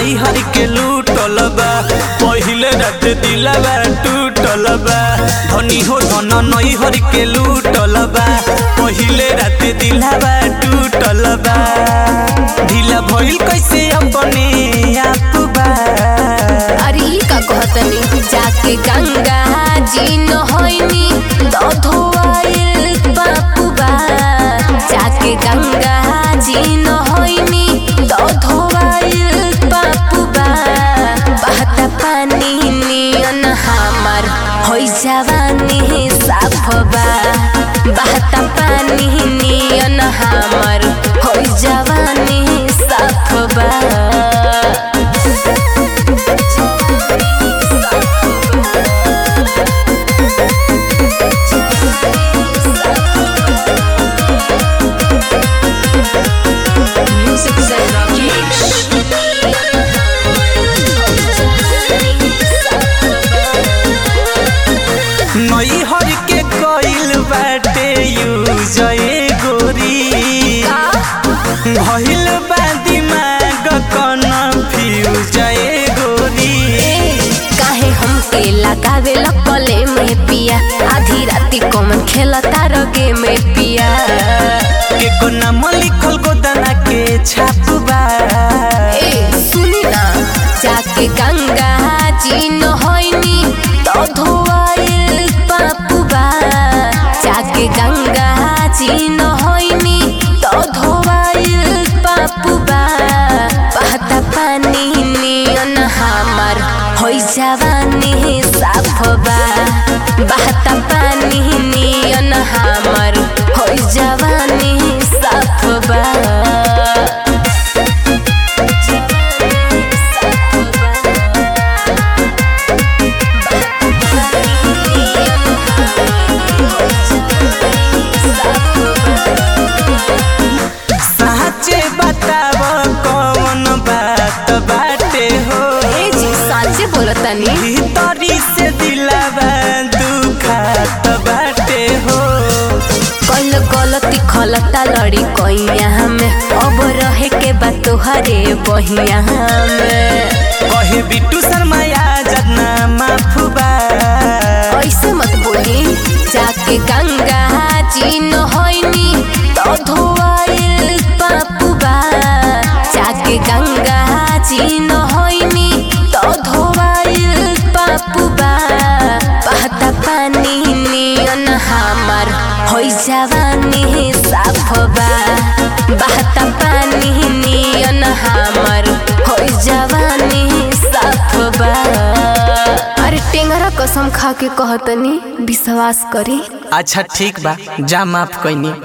नैहर के लूटल बा पहिले रात दिलवा टूटल बा धनी हो धन नैहर के लूटल बा पहिले रात दिलवा टूटल बा ढीला भइल कैसे अपने आप बा अरे ई का कहतनी जाके गंगा जी नहैनी तो धोआइल बापुबा जाके गंगा जी नहैनी तो धोआइल बापुबा बहता पानी नियन हमर होइ जवानी साफबा बहता पानी नियन हमर होइ जवानी साफबा Music Zen Rakesh. नैहर के कइल बाटे यूज ए गोरी भइल बा दिमाग कन्फ्यूज ए गोरी काहे हमके लगावे लकले में पिया आधी राती कौन खेलता रगे में पिया के को नाम लिखल गोदाना के छापबा ए सुनी ना जाके गंगा जी नहैनी तो धोआइल पापुबा जाके गंगा जी नहैनी तो धोआइल पापुबा बहता पानी नियन हमर होइ जवानी साफबा बहता पानी नियन हमर होइ जवानी साफबा साचे बताव कौन बात बाटे हो ए जी साचे बोलतनी भीतरी से दिलावा दुखात बाटे हो कल गलती खलता लड़ी कैया में अब रहे के बा तोहरे बहिया में कहे बिट्टू शर्मा आजाद ना माफुबा ऐसे मत बोली जाके गंगा जी नहैनी तो धोआइल पापुबा जाके गंगा जी नहैनी तो धोआइल पापुबा बहता पानी नियन हमर होइ जवानी साफबा बहता पानी नियन हमर होइ जवानी साफबा अरे टेंगरा कसम खा के कहतनी विश्वास करी अच्छा ठीक बा जा माफ कैनी